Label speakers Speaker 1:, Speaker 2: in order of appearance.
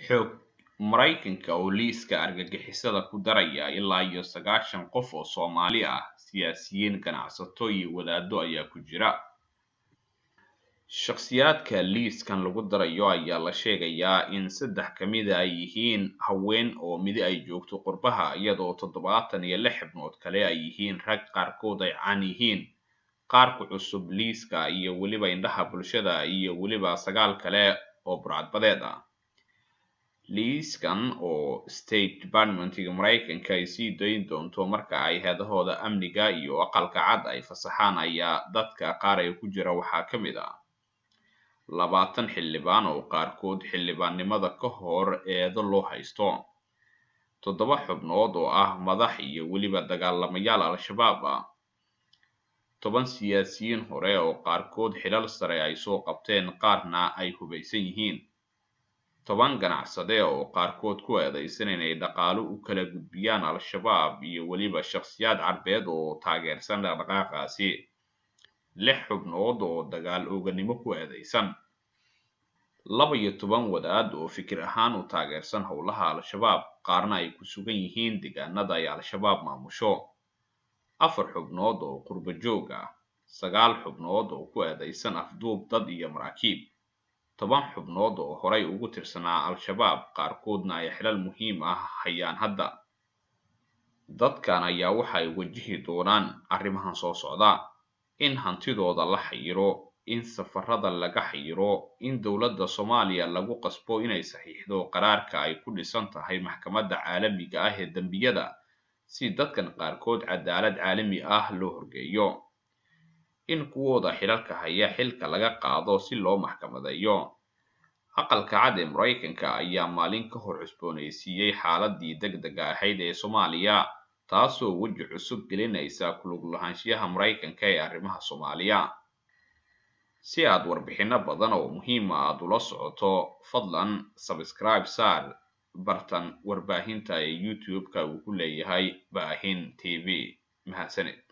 Speaker 1: xoog maraykanka oo liiska argagixisada ku daraya ilaa iyo sagaashan qof oo soomaali ah siyaasiyiin ganacsato iyo wadaado ayaa ku jira shakhsiyaadka liiskan lagu darayo ayaa la sheegayaa in saddex ka mida ay yihiin haween oo midi ay joogto qurbaha iyadoo toddobaatan iyo lix xubnood kale ay yihiin rag qaarkood ay caan yihiin qaarku cusub liiska iyo weliba indhaha bulshada iyo weliba sagaal kale oo burcadbadeed ah liiskan oo state departmentiga maraykanka ay sii dayn doonto marka ay heedahooda amniga iyo aqalka cad ay fasaxaan ayaa dadka qaar ee ku jira waxaa ka mid ah labaatan xildhibaan oo qaarkood xildhibaannimada ka hor eedo loo haysto toddoba xubnood oo ah madax iyo weliba dagaalamayaal al-shabaab ah toban siyaasiyiin hore oo qaarkood xilal sare ay soo qabteen qaarna ay hubaysan yihiin toban ganacsade oo qaarkood ku eedaysan inay dhaqaalo u kala gudbiyaan al-shabaab iyo weliba shakhsiyaad carbeed oo taageersan dhaqdhaqaaqaasi lix xubnood oo dagaal ooganimo ku eedaysan laba iyo toban wadaad oo fikir ahaan u taageersan howlaha al-shabaab qaarna ay ku sugan yihiin deegaanada ay al-shabaab maamusho afar xubnood oo qurbo joog ah sagaal xubnood oo ku eedaysan afduub dad iyo maraakiib toban xubnood oo horay ugu tirsanaa al-shabaab qaarkoodna ay xilal muhiim ah hayaan hadda dadkan ayaa waxa ay wajihi doonaan arrimahan soo socda in hantidooda la xayiro in safarada laga xayiro in dowladda soomaaliya lagu qasbo inay saxiixdo qaraarka ay ku dhisan tahay maxkamadda caalamiga ah ee dembiyada si dadkan qaarkood cadaalad caalami ah loo horgeeyo in kuwooda xilalka haya xilka laga qaado si loo maxkamadeeyo aqalka cad ee maraykanka ayaa maalin ka hor cusboonaysiiyey xaaladii degdega ahayd ee soomaaliya taasoo weji cusub gelinaysa kulug lahaanshiyaha maraykanka ee arrimaha soomaaliya si aad warbixino badan oo muhiima aad ula socoto fadlan sabscribe saar bartan warbaahinta ee youtube-ka uu ku leeyahay baahin t v mahadsanid